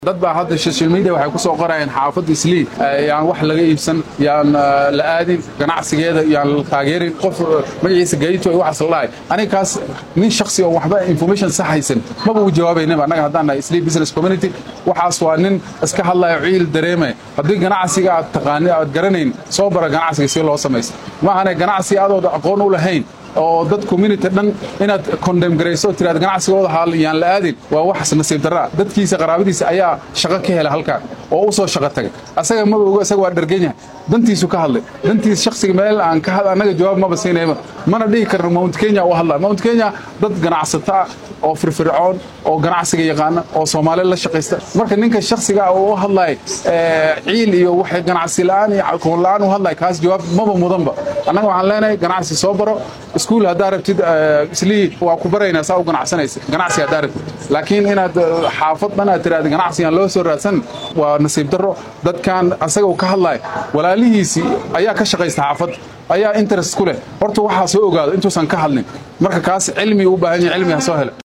dad baa hadda social media waxay ku soo qorayaan xaafadda islii yaan wax laga iibsan yaan la aadin ganacsigeeda yaan la taageerin qof magaciisa gayto ay waxaas la dhahay aniga kaas nin shakhsi oo waxba information sax haysan maba u jawaabaynaba annaga haddaan nahay islii business community waxaas waa nin iska hadlayo ciil dareemaya haddii ganacsiga aad taqaani aad garanayn soo bara ganacsiga si loo samaysta maahane ganacsi adood aqoon u lahayn oo dad community dhan inaad condem garayso tiraad ganacsigooda haal yaan la aadin waa wax nasiib darra dadkiisa qaraabadiisa ayaa shaqo ka hela halkaan oo u soo shaqo tagay asaga maba ogo asaga waa dhargan yahay dantiisu ka hadlay dantiis shakhsiga meel aan ka had annaga jawaab maba siinayba mana dhihi karno mount kenya u hadlaa mount kenya dad ganacsato ah oo firfircoon oo ganacsiga yaqaana oo soomaali la shaqaysta marka ninka shakhsiga ah oo u hadlaya ciil iyo waxay ganacsi la'aan iyo aqoon la'aan u hadlaya kaas jawaab maba mudanba annaga waxaan leenahay ganacsi soo baro iskuul haddaa rabtid islii waa ku baraynaa saa u ganacsanaysa ganacsi haddaa rabtid laakiin inaad xaafad dhan aad tiraahda ganacsigan loo soo raadsan waa nasiib darro dadkan asaga uu ka hadlaya walaalihiisii ayaa ka shaqaysta xaafadda ayaa interest ku leh horta waxaa soo ogaado intuusan ka hadlin marka kaas cilmi u baahan yahay cilmi ha soo helo